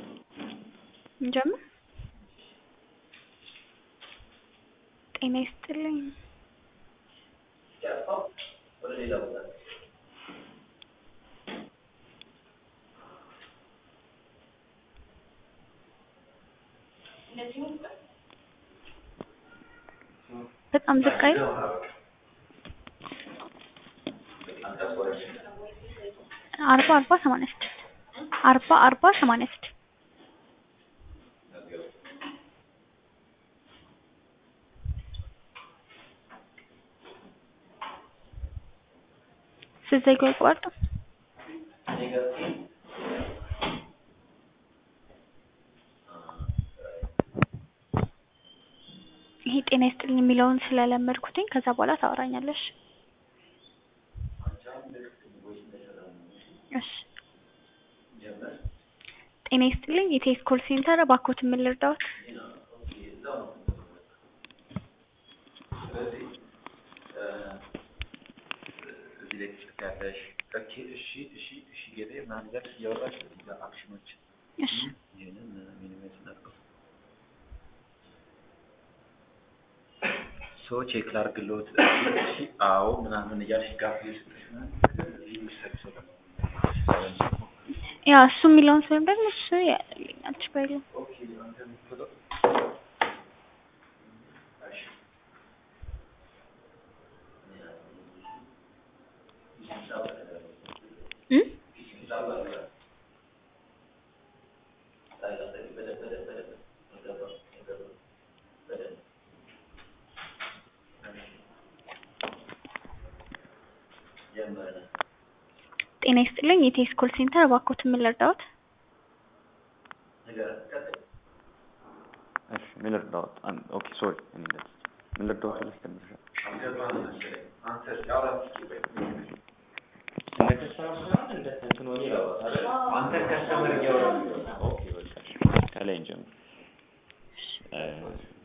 እንጀምር። ጤና ይስጥልኝ። በጣም ዝቅ አይል? አርባ አርባ ሰማንያ ስድስት አርባ አርባ ሰማንያ ስድስት ስትዘጊው አይቋረጥም? ይሄ ጤና ይስጥልኝ የሚለውን ስለለመድኩትኝ ከዛ በኋላ ታወራኛለሽ። እሺ ጤና ይስጥልኝ የቴስ ኮል ሴንተር እባክዎት ምን ልርዳዎት? እዚህ ላይ ትጽፊያለሽ። ኦኬ እሺ እሺ እሺ ጌጤ ምናምን እያልሽ እያወራሽ እዚህ ጋር አክሽኖች እሺ ይህንን ሚኒሜት እናድርገው። ሶ ቼክ ላድርግልዎት። እሺ አዎ ምናምን እያልሽ ጋፍ እየሰጠሽ ምናምን እዚህ የምትሰሪ ሰው ደግሞ ያ እሱ የሚለውን ስለም ደግሞ እሱ ያለኛል ችግር የለውም። ኦኬ አንተ የምትለው እሺ እም? ጤና ይስጥልኝ የቴስ ኮል ሴንተር እባክዎት ምን ልርዳዎት? እሺ ምን ልርዳዎት? አን- ኦኬ ሶሪ እኔ እንደዚህ ምን ልርዳዎት ብለሽ ጀምረሻል። አንተ ከስተመር እያወራህ ኦኬ በቃ እሺ፣ ከላይ እንጀምር። እ